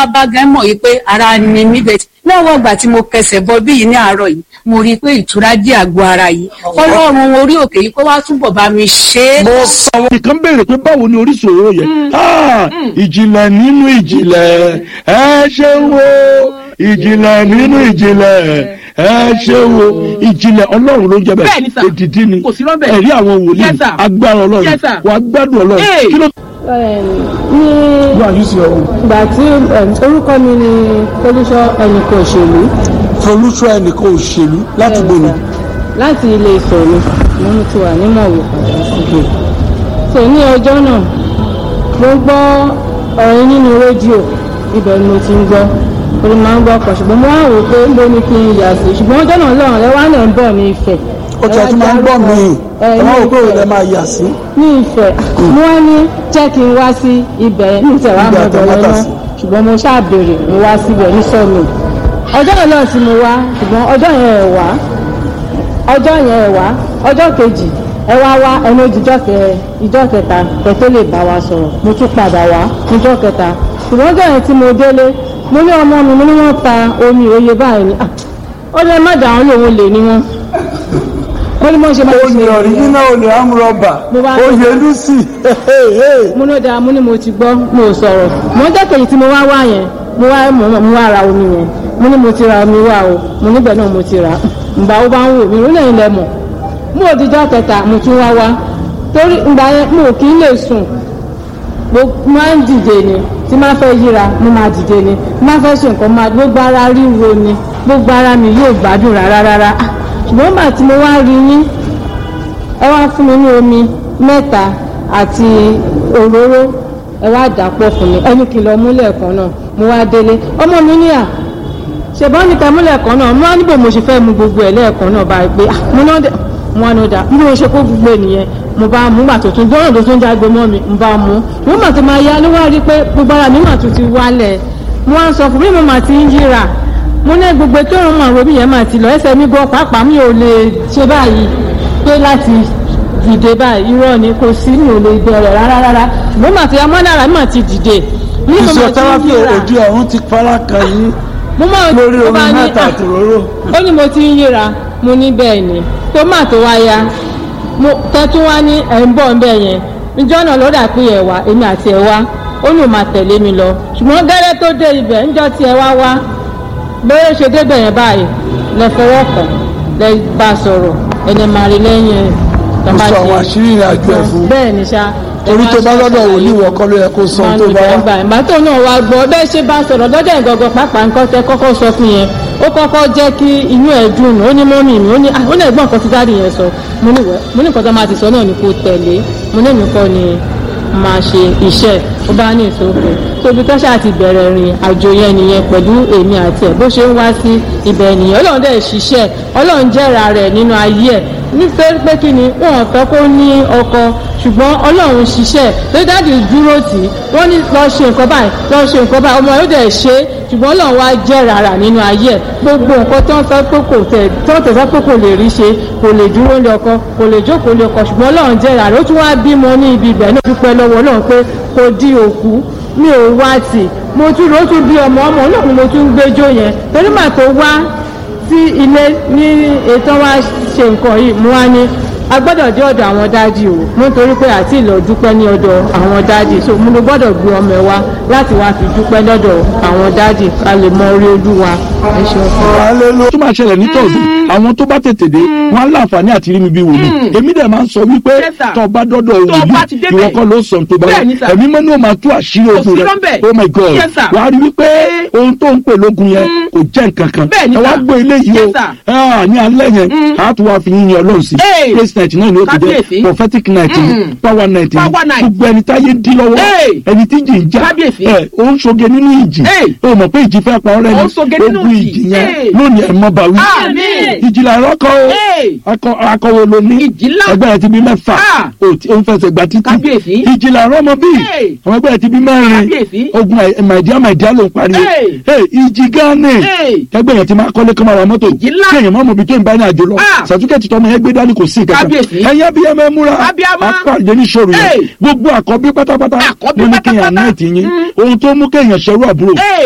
bá gan mọ̀ yìí pé ara ni mí bẹ̀ lọ́wọ́ ìgbà tí mo kẹsẹ̀ bọ bí yìí ní àárọ̀ yìí mo rí i pé ìtura dé àgọ́ ara yìí ọlọ́run orí òkè yìí kó wá túbọ̀ bá mi ṣe é. mo sọ wọn. nìkan béèrè pé báwo ni orísun òróró yẹn Ah, ìjìnlẹ̀ nínú ìjìnlẹ̀ ẹ ṣe wo ìjìnlẹ̀ nínú ìjìnlẹ̀ ẹ ṣe wo ìjìnlẹ̀ ọlọ́run ló ń jẹ Bẹ́ẹ̀ ni sà. bẹ́ẹ̀ èdìdí ni Kò sí rọ́bẹ̀. ẹ̀rí àwọn wòlíì Yes, sir. agbára ọlọ́run Yes, sir. wà á gbádùn ọlọ́run Hey. kí ló ní wà ní sí ọ̀hún. ìgbà tí em, orúkọ mi ni olùṣọ́ ẹnìkan òṣèlú folúṣọ ẹnìkan òṣèlú láti gbòòrò láti ilé Ifẹ̀ ni mo ń ti wà ní mọ̀wé padà sí. so ní ọjọ́ náà mo gbọ́ ọ̀rọ̀ nínú rédíò ibẹ̀ ni mo ti ń gbọ́ orí máa ń gbọ́ ọkọ̀ ṣùgbọ́n mo wá wò pé ló ní kí n yà sí ṣùgbọ́n ọjọ́ náà lọ́rùn lẹ́wọ́n náà ń bọ̀ ní Ifẹ̀. ó tẹ̀ tí máa ń gbọ́ mi ẹ ẹ máa wò pé ní òun lẹ Ifẹ̀ máa yà sí. ní Ifẹ̀ mo wá ní jẹ́ kí n wá sí ibẹ̀ ní ìtẹ̀wá Ibi mo bẹ̀rẹ̀ àtàmátà náà sí. ṣùgbọ́n mo ṣáà béèrè mo wá síbẹ̀ ní sọ́ọ̀nù ọjọ́ yẹn náà tí mo wá ṣùgbọ́n ọjọ́ yẹn ẹ̀ wá ọjọ́ yẹn ẹ̀ wá ọjọ́ kejì ẹ wá wá ẹnu ìjọ kẹ ìjọ kẹta kẹ tó lè bá wa sọ̀rọ̀ mo tún padà wá níjọ́ kẹta ṣùgbọ́n ọjọ́ yẹn tí mo délé mo ní ọmọ mi mo ní wọ́n ta omi òye báyìí ni Ah, ó lè má dà wọ́n lòun lè ní wọn ó ní mo ṣe máa ń ṣe olè ọ̀ríjínà olè amúrọ̀bà Mo bá- oyè lucy mo ní da mo ní mo ti gbọ́ mo ò sọ̀rọ̀ mo ń jẹ́kẹ̀yìn tí mo wá wá yẹn mo wá mo mo wá ra omi yẹn mo ní mo ti ra omi wá o mo níbẹ̀ náà mo ti rà ǹgbà ó bá ń wò mí lónìí ẹ̀yin lẹ mọ̀ mo ò dijọ́ kẹta mo tún wá wá torí ǹgbà yẹn mo ò kí ń lè sùn mo máa ń dìde ni tí máa fẹ́ yíra mo máa dìde ni máa fẹ́ ṣe nǹkan máa gbogbo ara ríro ni gbogbo ara mi yóò gbádùn rárá rárá Ah, ṣùgbọ́n màá tí mo wá rí yín ẹ wá fún mi ní omi mẹ́ta àti òróró ẹ wá dàpọ̀ fún mi ẹni kìlọ̀ múlẹ̀ kan náà mo wá délé ọmọ mi ní à ṣèbọn ní ká múlẹ̀ kan náà mo wá níbo mo ṣe fẹ́ mu gbogbo ẹ̀ lẹ́ẹ̀kan náà báyìí pé ah, mo náà dé mo wá ní ọ̀dà bí mo ṣe kó gbogbo ènìyàn mo bá mú gbà tó tún dọ́rùn tó tún jágbe mọ́ mi mo bá mú mo mà tó máa yá ló wá rí pé gbogbo ara mi mà tún ti wálẹ̀ mo wá ń sọ fún mi mo mà ti ń yíra mo ní gbogbo tó ń mọ àwọn òbí yẹn mà ti lọ ẹsẹ̀ mi gan pàápàá mi ò lè ṣe báyìí pé láti dìde báyìí irọ́ ni kò sí mi ò lè bẹ̀rẹ̀ rárá rárá ṣùgbọ́n màtí amọ́nára mi mà ti dìde mo ní mo mà ti ń physiotherapy yíra òdi ọ̀run ti fara kan yín mo máa lórí mo omi bá ní, mẹ́ta "Ah, àtòróró. ó ní mo ti ń yíra mo ní bẹ́ẹ̀ ni tó mà tó wá ya mo tẹ́tún wá ní ẹ̀ ń bọ̀ ń bẹ̀ yẹn níjọ́ náà lọ́dà pé ẹ̀ wá èmi àti ẹ̀ wá ó ní ò máa tẹ̀lé mi lọ ṣùgbọ́n gẹ́rẹ́ tó dé ibẹ̀ níjọ́ tí ẹ wá wá bẹ́ẹ̀ ṣe débẹ̀ yẹn báyìí lẹ fọwọ́ kàn lẹ bá sọ̀rọ̀ ẹni máa rí lẹ́yìn ẹ̀ tó mo bá sọ ṣe- àwọn àṣírí ìrìn àjò ẹ̀ fún bẹ́ẹ̀ ni ṣá torí tó bá lọ́dọ̀ wòlíì wọ̀ kọ́ ló yẹ kó sọ ohun tó bá wá. ìgbà tó náà wá gbọ́ bẹ́ẹ̀ ṣe bá sọ̀rọ̀ lọ́dọ̀ ìgangan pàápàá nǹkan tẹ kọ́kọ́ sọ fún yẹn ó kọ́kọ́ jẹ́ kí inú ẹ̀ dùn ó ní mọ́mì mi ó ní ah, ó ní ẹ̀gbọ́n nǹkan tí dáàdì yẹn sọ mo ní wẹ́ mo ní nǹkan tó máa ti sọ náà ni kò tẹ̀lé mo ní nǹkan ni máa ṣe iṣẹ́ ó bá ní ìsòkè tóbi tó ṣáà ti bẹ̀rẹ̀ rìn àjò yẹn nìyẹn pẹ̀lú èmi àti ẹ̀ bó ṣe ń wá sí ibẹ̀ nìyẹn ọlọ́run dẹ̀ ṣiṣẹ́ ọlọ́run jẹ́ra rẹ̀ nínú ayé ẹ̀ nítorí pé kí ni wọn ò fẹ́ kó ní ọkọ ṣùgbọ́n ọlọ́run ṣiṣẹ́ tó dáàdì dúró tì í wọ́n ní lọ ṣe nǹkan báyìí lọ ṣe nǹkan báyìí ọmọ yóò dẹ̀ ṣe é ṣùgbọ́n ọlọ́run wá jẹ́ rárá nínú ayé ẹ̀ gbogbo nǹkan tó ń fẹ́ pé kò tẹ̀ tó ń tẹ̀sán pé kò lè rí ṣe kò lè dúró lé ọkọ kò lè jókòó lé ọkọ ṣùgbọ́n ọlọ́run jẹ́ rárá ó tún wá bímọ ní ibi ibẹ̀ náà dúpẹ́ lọ́wọ́ ọlọ́run pé kò di òkú mi ò wá tì mo tún ló tún bí ọmọ ọmọ náà ni mo tún gbẹjọ yẹn torí màá tó wá sí ilé ní ètò wa ṣe nǹkan yìí mo wá ní a gbọ́dọ̀ dé ọ̀dọ̀ àwọn dáàdì o nítorí pé àti ìlọ dúpẹ́ ní ọ̀dọ̀ àwọn dáàdì so mo ló gbọ́dọ̀ gbé ọmọ ẹ wá láti wá fi dúpẹ́ lọ́dọ̀ àwọn dáàdì ká lè mọ orí olúwa ẹ ṣeun fún wa. tó máa ṣẹlẹ̀ ní tọ̀dù àwọn tó bá tètè dé wọn á láǹfààní àti rí mi bí wòlíì èmi dẹ̀ máa ń sọ wípé Yes, sir. tó o bá dọ́dọ̀ Tó o bá ti wòlíì débẹ̀. ìwọ kọ́ ló sọ tó bá wà Bẹ́ẹ̀ ni, sir. ẹ̀mí mọ́ ni ó máa tú àṣírí Kò ogun sí rẹ̀ lọ́bẹ̀. oh my god Yes, sir. wà á rí wípé ohun tó ń pè lógun yẹn kò jẹ́ nǹkan kan Bẹ́ẹ̀ ni, ẹ wá sir. gbé eléyìí Yes, o sir. Ah, ní alẹ́ yẹn a tún wá fi yín yan ọlọ́run sí Hey. praise night náà ni ó ti jẹ́ Kábíyèsí. prophetic night ni Mm. power night ni Power night. gbogbo ẹni táyé dí lọ́wọ́ Hey. ẹni tí jì ń já Kábíyèsí. ẹ ó ń ṣoge nínú ìjì Hey. ó mọ̀ pé ìjì fẹ́ pa ọ́ Ó ń ṣoge rẹ́ nínú ni ìjì. ìjì yẹn Hey. lónìí ẹ̀ mọ́ bàwí Àmín. ìjìlá ìrọ́kọ̀ o Hey. akọ akọwo ló ní Ìjì ńlá. ẹgbẹ́ rẹ̀ ti bí mẹ́fà Ah. ó ti- ó ń fẹsẹ̀ gba títí Kábíyèsí. ìjìlá ìrọ́mọ bí Hey. àwọn ẹgbẹ́ rẹ̀ ti bí mẹ́rin Kábíyèsí. ogun ẹ̀- màìdíá màìdíá ló ń pariwo Hey. Hey, ìjì gánì Hey. ẹgbẹ́ yẹn ti máa kọ́lé kọ́ máa ra mọ́tò Ìjì ńlá. kí èèyàn má mọ̀ bí tó ń bá ní àjò lọ Ah. sàtúkẹ́tì tọ́mọ yẹn gbé dání kò sí ìkẹta Kábíyèsí. ẹ̀yẹ́ bí ẹ mẹ́ múra Abíamọ. apàdé ní sọ̀rọ̀ yẹn Hey. gbogbo àkọ́bí pátápátá Àkọ́bí ló ní kéèyàn pátápátá. náà ti yín ohun tó mú kéèyàn ṣerú àbúrò Hey.